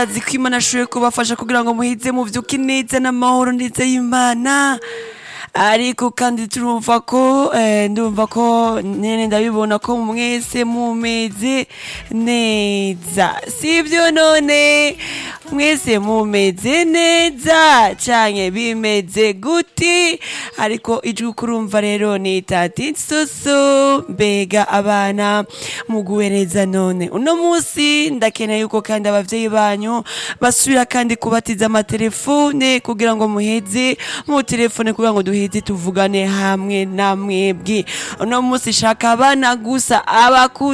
azi ko imana ashoboye kubafasha kugira ngo muhize muvyuke neza n'amahoro ndetse y'imana ariko kandi turumva ko eh, ndumva ko nene ndabibona ko mwese mumeze neza sivyo none mwese mumeze neza canke bimeze guti ariko ijwi kurumva rero ni tati soso mbega abana muguwe neza none uno musi ndakeneye yuko kandi abavyeyi banyu basubira kandi kubatiza amatelefone kugira ngo muheze mu telefone kugira ngo duheze tuvugane hamwe na mwebwe uno musi shaka abana gusa abakuze